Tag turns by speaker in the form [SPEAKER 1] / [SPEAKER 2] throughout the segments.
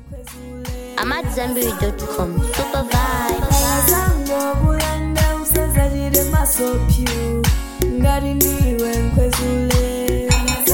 [SPEAKER 1] I'm at Zambiri.com. Super vibe.
[SPEAKER 2] akazango kulanda usazachite masopyu ngati ndiwe nkhwezule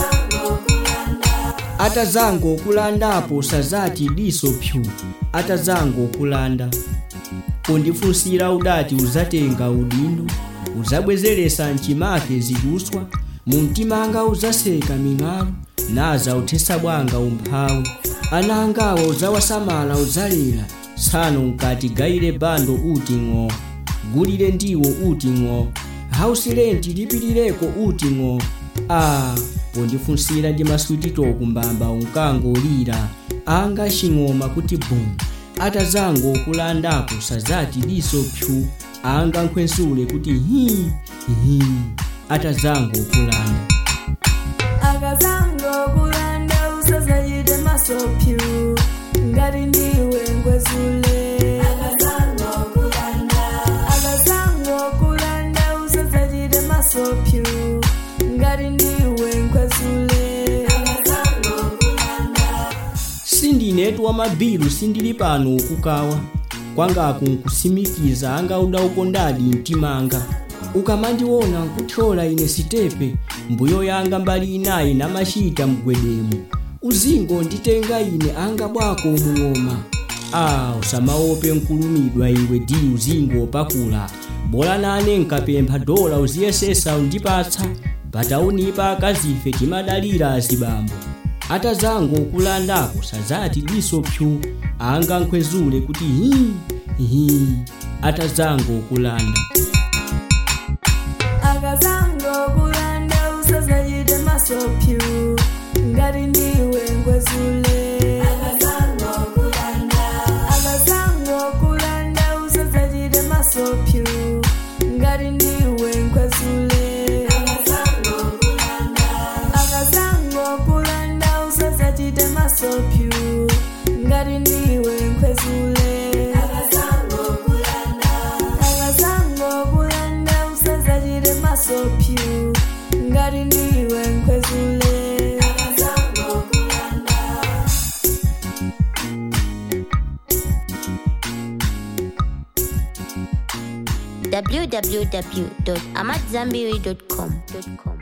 [SPEAKER 3] atazango okulandapo sazati diso pyu atazango okulanda pondifunsira udati uzatenga udindo uzabwezeresa mchimake zikuswa mu mtima anga uzaseka ming'alu naza uthesa bwanga umphawi ana angawa uzawasamala uzalera sano nkati gayire bando uti ng'o gulire ndiwo uti ng'o hausi renti lipilireko uti ng'o a pondifunsira ndi maswititoku mbamba unkangolira anga xing'oma kuti bum atazango okulandapo sazati diso pyu anga nkhwensule kuti hi hi atazango okulanda
[SPEAKER 2] akazango kulanda usazachite masopyu ngati ndiwe nkhwezule akazango kulanda usazachite masopyu ngati ndiwe nkhwezule
[SPEAKER 3] sindinetu wamabilu sindili pano ukukawa kwangaku nkusimikiza anga udaukondadi mtimanga ukamandiona nkuthyola ine sitepe mbuyo yanga mbali inayi namachita mgwedemu uzingo nditenga ine anga bwako mung'oma a usamaope nkulumidwa iwe di uzingo opakula bola nane nkapempha dola uziyesesa undipatsa pataunipa akazife timadalira azibambo atazango okulandapo sazati diso pyu anga nkhwezule kuti hi hi atazango okulanda
[SPEAKER 2] akazango kulanda usazachite masopyu ngati ndiwe nkhwezule akazango kulanda usazachite masopyu ngati ndiwe nkhwezule akazango kulanda usazachite masopyu ngati ndiwe nkhwezule akazango kulanda usazachite masopyu ngati ndiwe nkhwezule
[SPEAKER 1] www.amatzambiri.com.